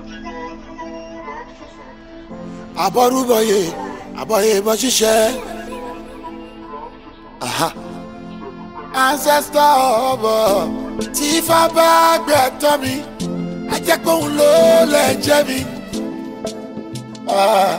àbọ̀rúbọ̀yè àbọ̀yè bọ́ ṣiṣẹ́. Aha. ancestor ọbọ̀ tí ifá bá gbẹ̀tọ́ mi ajẹ́pọ̀hún ló lè jẹ́ mi. Ah.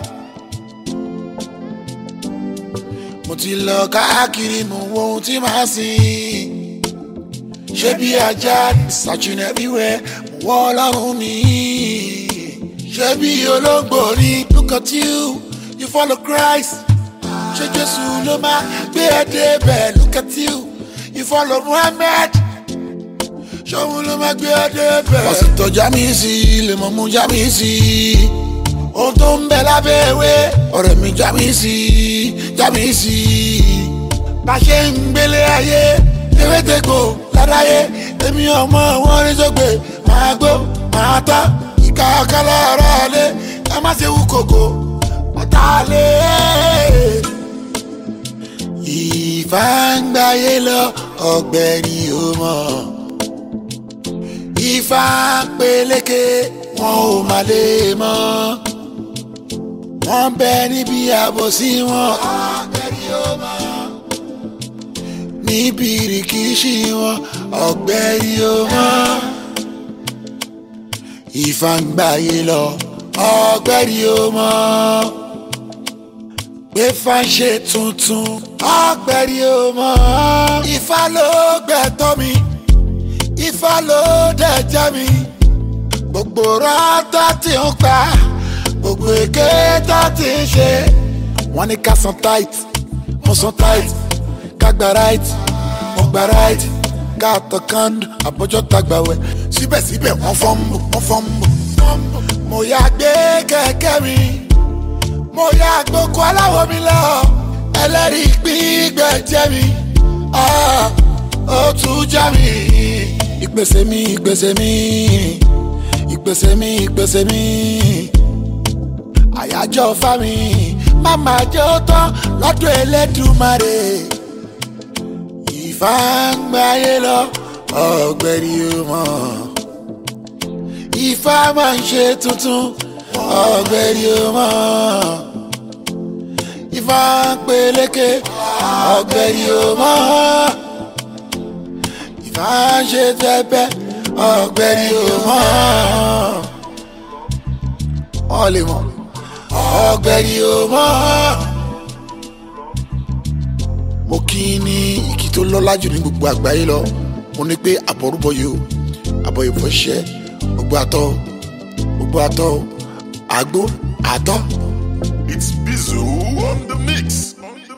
mo ti lọ káàkiri mo wo ohun tí màá sìn ṣé bí ajá searching everywhere mo wọ́ ọlọ́run mi ṣé bí olóńgbò ni look at you you follow Christ ṣé Jésù ló máa gbé ẹ débẹ̀ look at you you follow Muhammad ṣòun ló máa gbé ẹ débẹ̀. pásítọ̀ jámísì lè mọ̀ mú jámísì ohun tó ń bẹ lábẹ́ ewé ọ̀rẹ́ mi jámísì jámísì bá ṣe ń gbélé ayé ewédègbò ládáyé èmi ọmọ wọn rí sọgbẹ máa gbó máa tọ́ ìka ọ̀kálẹ̀ ọ̀rọ̀ lé ẹ má ṣe wú kòkó ọ̀tá lé. ìfàǹgbáyé lọ ọ̀gbẹ́ni ó mọ̀ ìfà peléke wọn ò má lè mọ̀ wọ́n bẹ níbi àbòsí wọn ọ̀gbẹ́ni ó mọ̀ níbi ìrìkìṣí wọn ọ̀gbẹ́ni ó mọ̀ ìfàǹgbáyé lọ ọ̀gbẹ́ni ó mọ̀ pé fàṣẹ tuntun ọ̀gbẹ́ni ó mọ̀ Ifá ló gbẹ̀tọ́ mi Ifá ló dẹ̀jẹ̀ mi gbogbo rọ́tọ́ tí ń pa gbogbo èké tó ti ń ṣe wọ́n ní ká san tight mo san tight ká gba right mo gba right ká tọ kánú àbọ̀jọ́ tagbàwẹ̀ síbẹ̀síbẹ̀ wọ́n fọ́n mú wọ́n fọ́n mú. mo yà gbé kẹ̀kẹ́ mi mo yà gboko aláwọ̀ mi lọ ẹlẹ́rìí gbígbẹ́ jẹ́ mi ah, ó tún já mi ìpèsè mi ìpèsè mi ìpèsè mi ìpèsè mi àyájọ́ fámi máma jẹ́ ó tán lọ́dún Elédùmarè ìfàǹgbáyé lọ ọ̀gbẹ́rì mọ́ Ifá máa ń ṣe tuntun ọ̀gbẹ́rì mọ́ Ifá ń peléke ọ̀gbẹ́rì mọ́ Ifá ń ṣe tẹ́pẹ́ ọ̀gbẹ́rì mọ́ wọ́n lè mọ̀ ọ̀gbẹ́rì mọ́ mo kí i ní ìkí tó lọ́lá jù ní gbogbo àgbáyé lọ mo ní pé àbọ̀rúbọyè o àbọ̀ ìfọ̀ṣẹ́ gbogbo àtọ̀ gbogbo àtọ̀ àgbo àtọ̀. It's Bizu on the mix. On the